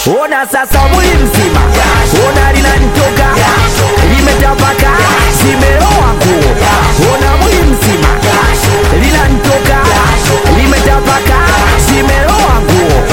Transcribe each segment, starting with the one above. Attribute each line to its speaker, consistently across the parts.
Speaker 1: ona sasa mwili mzima ona linanitoka limetapaka zimeloa nguo ona mwili mzima linanitoka limetapaka zimeloa nguo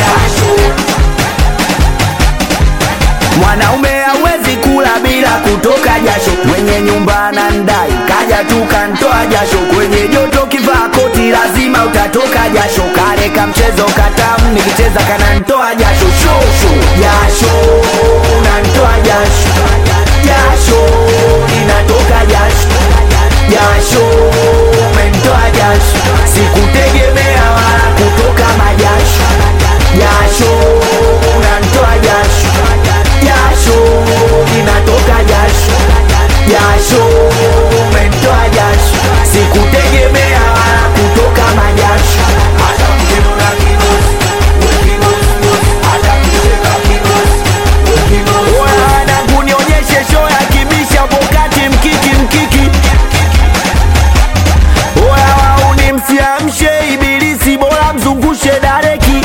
Speaker 1: mwanaume hawezi kula bila kutoka jasho mwenye nyumba na ndai kaja tu kantoa jasho kwenye joto kivaa koti lazima utatoka jasho kale ka mchezo katamu nikicheza kanantoa jasho shosho jasho nantoa jasho jasho inatoka jasho jasho mentoa jasho sikutegemea wala kutoka majasho jasho nantoa jasho jasho inatoka jasho jasho mentoa jasho sikutegemea wala kutoka majasho hata mkimona kigosi wekigosi hata kicheka kigosi wekigosi wana kunionyeshe show ya kibisha pokati mkiki mkiki oya wauni msiamshe ibilisi bora mzungushe dareki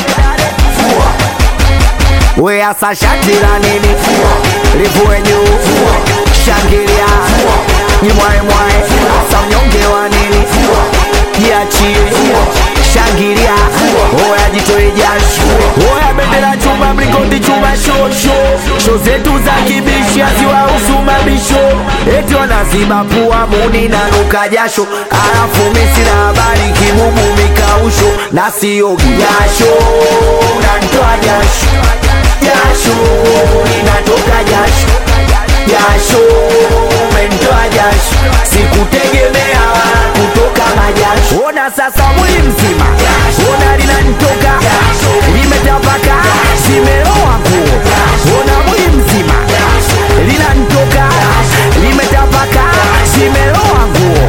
Speaker 1: we asa shati la nini livue juu shangilia jimwaemwae asa unyonge wa nini jiachie shangilia oya jitoe jasho oya bendera chuma mlingoti chuma shosho sho zetu za kibishi haziwahusu mabisho eti wanaziba pua muni na nuka jasho alafu misina habari kibubu mikausho na siogi jasho nantoa jasho jasho inatoka jasho jasho mentoa jasho sikutegemea wala kutoka majasho ona sasa mwili mzima ona linanitoka limetapaka zimeloa nguo ona mwili mzima linanitoka limetapaka zimeloa nguo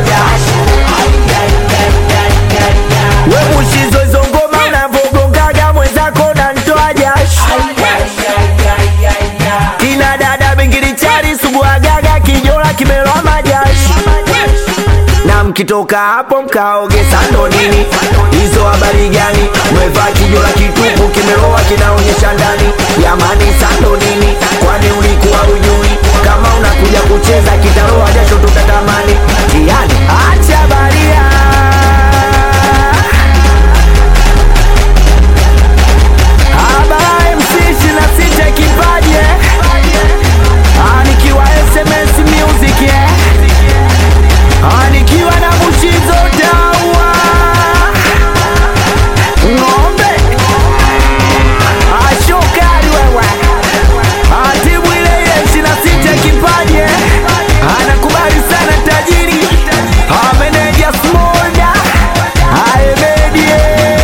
Speaker 1: we mushizo hizo ngoma unavogongaga mwenzako nantoa jasho kina dada bingilichari suguagaga kijola kimeloa majasho na mkitoka hapo mkaoge sando nini hizo habari gani mwevaa kijola kitupu kimeloa kinaonyesha ndani yamani sando nini kwani ulikuwa ujui kama unakuja kucheza kitaloa jasho tutatamani tiani acha baria Habari MC ishirini na sita kipaji eh? Ah, nikiwa SMS Music eh? Ah, nikiwa na Mushizo Dawa ng'ombe Ah, shokari wewe Ah, timu ile ile ishirini na sita kipaji eh? Ah, nakubali sana tajiri Ah, meneja Smolda Ah, Emedie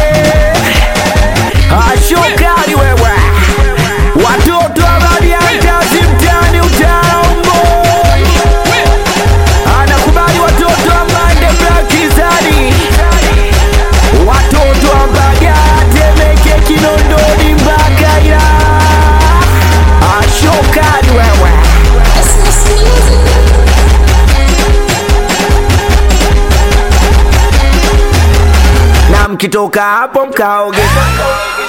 Speaker 1: ashokali wewe watoto abadiantazi mtani utaombo anakubali watoto amande blakizani watoto ambaga temeke kinondoni mpaka ila ashokali wewe na mkitoka hapo mkaoge